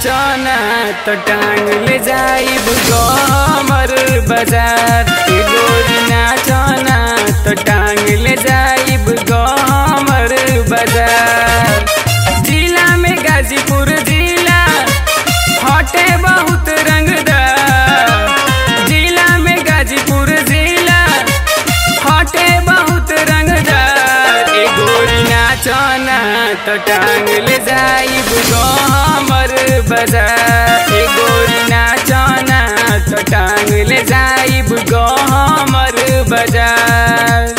नाचना तो टांग ले जाइब गमर बाजार ए गोरी नाचना तो टांग ले जाइब गमर बाजार जिला में गाजीपुर जिला हटे बहुत रंगदार जिला में गाजीपुर जिला हटे बहुत रंगदार ए गोरी नाचना तो टांग ले जाइब गमर बाजार ए गोरी नाचना तो टांग ले जाइब गमर बाजार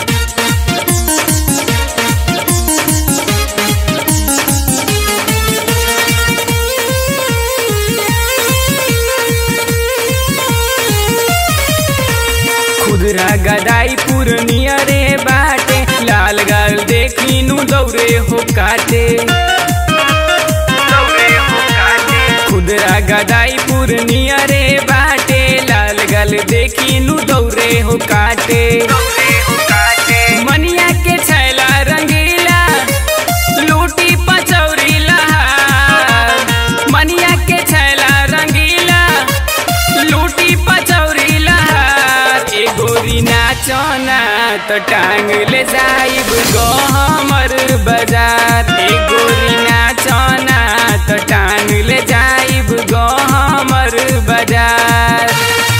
खुदरा गदाई पूर्णिया रे बाटे लाल गाल देखी नु दौरे हो काटे खुदरा गदाई पूर्णिया रे बाटे लाल गाल देखी नु दौरे हो काटे मनिया के छैला रंगीला लूटी पचौरी लहार मनिया के छैला रंगीला लूटी पचौरी लहार ए गोरी नाचना तो टांग ले जाइब गमर बाजार ए गोरी नाचना तो टांग ले जाइब गमर बाजार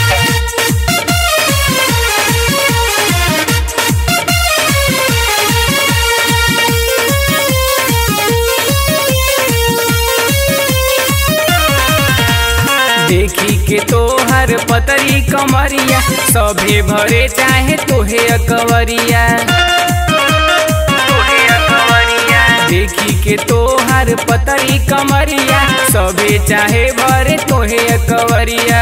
देखी के तोहर पतरी कमरिया सभे भरे चाहे तोहे अकवरिया देखी के तोहर पतरी कमरिया सभे चाहे भरे तोहे अकवरिया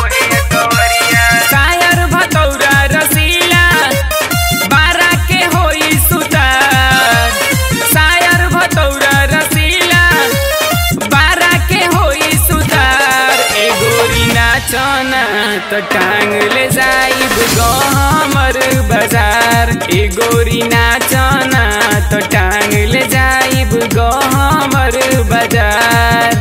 कायर भतौरा रसीला बारा के होई सुतार सायर भतौरा रसीला बारा के होई सुतार ए गोरी नाचना तो टांग ले जाइब गमर बाजार ए गोरी नाचना तो टांग ले जाइब गमर बाजार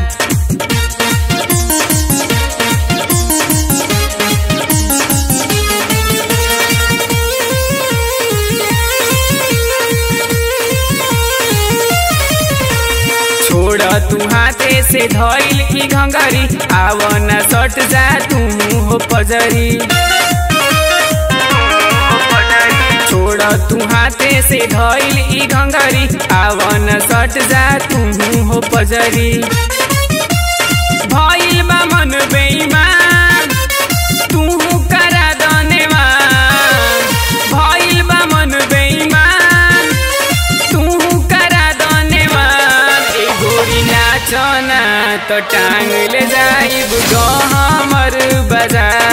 छोड़ तू हाथे से धइल की घंगरी आवन सट जा तू हो पजरी छोड़ तू हाथे से धइल ई घंगरी आवन सट जा तू हो पजरी भइल बा मन बेईमान तू करा दनेवान भइल बा मन बेईमान तू करा दनेवान ए गोरी नाचना तो टांग ले जाइब गमर बाजार